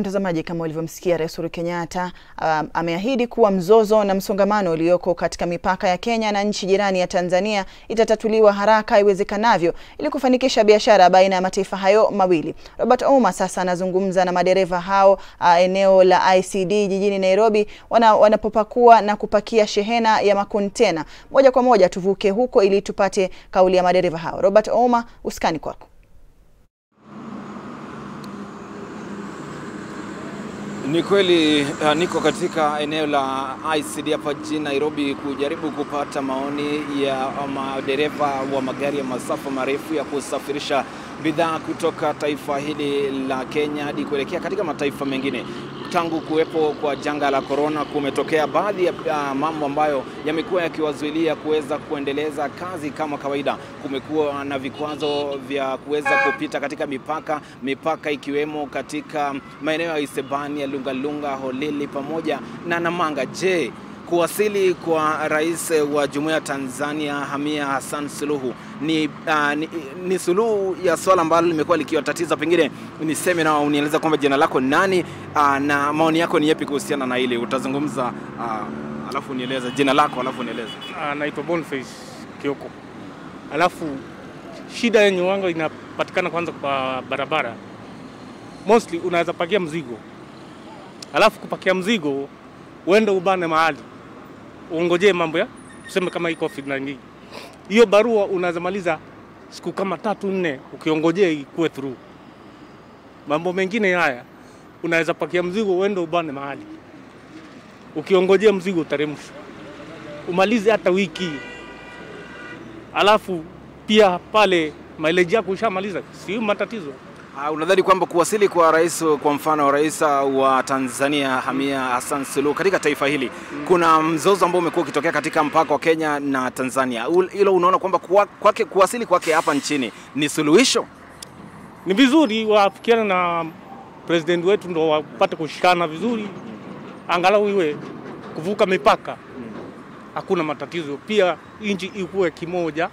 Mtazamaji, kama ulivyomsikia Rais Uhuru Kenyatta um, ameahidi kuwa mzozo na msongamano ulioko katika mipaka ya Kenya na nchi jirani ya Tanzania itatatuliwa haraka iwezekanavyo ili kufanikisha biashara baina ya mataifa hayo mawili. Robert Ouma sasa anazungumza na madereva hao uh, eneo la ICD jijini Nairobi wana, wanapopakua na kupakia shehena ya makontena. Moja kwa moja tuvuke huko ili tupate kauli ya madereva hao. Robert Ouma, uskani kwako. Ni kweli uh, niko katika eneo la ICD hapa jijini Nairobi kujaribu kupata maoni ya madereva wa magari ya masafa marefu ya kusafirisha bidhaa kutoka taifa hili la Kenya hadi kuelekea katika mataifa mengine. Tangu kuwepo kwa janga la korona, kumetokea baadhi ya uh, mambo ambayo yamekuwa yakiwazuilia kuweza kuendeleza kazi kama kawaida. Kumekuwa na vikwazo vya kuweza kupita katika mipaka, mipaka ikiwemo katika maeneo ya Isebania, Lungalunga, Holili pamoja na Namanga. Je, kuwasili kwa rais wa Jumuiya ya Tanzania Hamia Hassan Suluhu ni, uh, ni, ni suluhu ya swala ambalo limekuwa likiwatatiza. Pengine niseme na unieleza kwamba jina lako nani, uh, na maoni yako ni yapi kuhusiana na hili? Utazungumza uh, alafu nieleze jina lako alafu nieleze. Anaitwa Boniface Kioko. Alafu shida yenye wanga inapatikana kwanza kwa barabara, mostly unaweza pakia mzigo, alafu kupakia mzigo uende ubane mahali uongojee mambo ya tuseme kama hii COVID 19 hiyo barua unaweza maliza siku kama tatu nne ukiongojea ikuwe through. Mambo mengine haya unaweza pakia mzigo uende ubane mahali ukiongojea mzigo uteremshwe umalize hata wiki, alafu pia pale mileage yako ushamaliza, si matatizo. Uh, unadhani kwamba kuwasili kwa rais, kwa mfano rais wa Tanzania Hamia Hassan Suluhu katika taifa hili mm. kuna mzozo ambao umekuwa ukitokea katika mpaka wa Kenya na Tanzania, hilo unaona kwamba kwake kuwasili kwake hapa nchini ni suluhisho? Ni vizuri wafikiana na president wetu ndo wapate kushikana vizuri, angalau iwe kuvuka mipaka hakuna matatizo, pia nchi ikuwe kimoja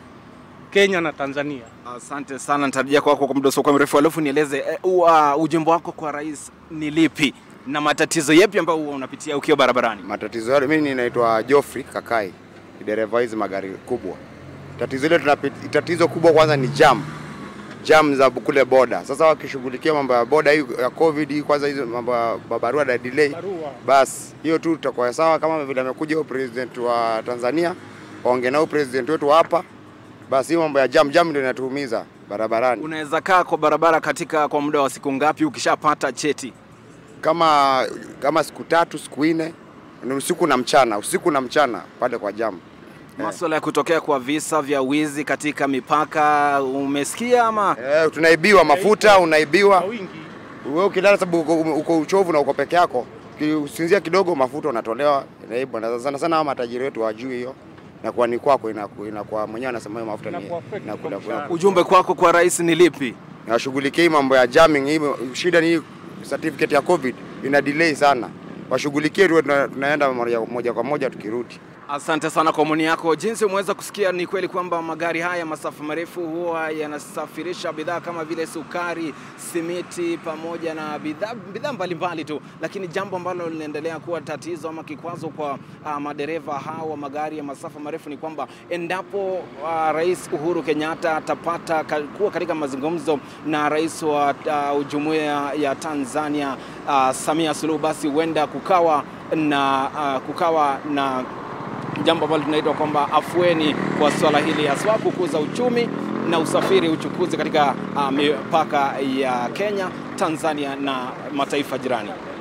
Kenya na Tanzania. Asante sana, nitarejea kwako kwa muda usiokuwa mrefu. Alafu nieleze uh, ujumbe wako kwa rais ni lipi na matatizo yapi ambayo huwa unapitia ukiwa barabarani? Matatizo yale, mimi ninaitwa Geoffrey Kakai, ni dereva hizi magari kubwa. Tatizo ile tunapita, tatizo kubwa kwanza ni jam jam za kule boda. Sasa wakishughulikia mambo ya boda hii ya covid hii, kwanza hizo mambo ya barua na delay, basi hiyo tu tutakuwa sawa, kama vile amekuja huyo president wa Tanzania, waongee nao president wetu hapa basi hiyo mambo ya jam jam ndio inatuumiza barabarani. Unaweza kaa kwa barabara katika kwa muda wa siku ngapi ukishapata cheti? Kama kama siku tatu siku nne, ni usiku na mchana, usiku na mchana pale kwa jam. Masuala ya kutokea kwa visa vya wizi katika mipaka umesikia ama? Eh, tunaibiwa mafuta, unaibiwa wewe ukilala, sababu uko, uko uchovu na uko peke yako, usinzia kidogo, mafuta unatolewa, inaibwa. Na sana sana matajiri wetu hawajui hiyo na kwa ni kwako inakuwa mwenyewe anasema hiyo mafuta ni inakula. Ujumbe kwako kwa rais ni lipi? Washughulikie mambo ya jamming. Hii shida ni certificate ya covid ina delay sana, washughulikie tu, tunaenda moja kwa moja tukirudi. Asante sana kwa maoni yako. Jinsi umeweza kusikia, ni kweli kwamba magari haya masafa marefu huwa yanasafirisha bidhaa kama vile sukari, simiti pamoja na bidhaa bidhaa mbalimbali tu, lakini jambo ambalo linaendelea kuwa tatizo ama kikwazo kwa uh, madereva hawa wa magari ya masafa marefu ni kwamba endapo uh, Rais Uhuru Kenyatta atapata kuwa katika mazungumzo na rais wa uh, Jumuiya ya Tanzania uh, Samia Suluhu, basi huenda kukawa na uh, kukawa na jambo ambalo tunaitwa kwamba afueni kwa swala hili, haswa kukuza uchumi na usafiri, uchukuzi katika uh, mipaka ya Kenya, Tanzania na mataifa jirani.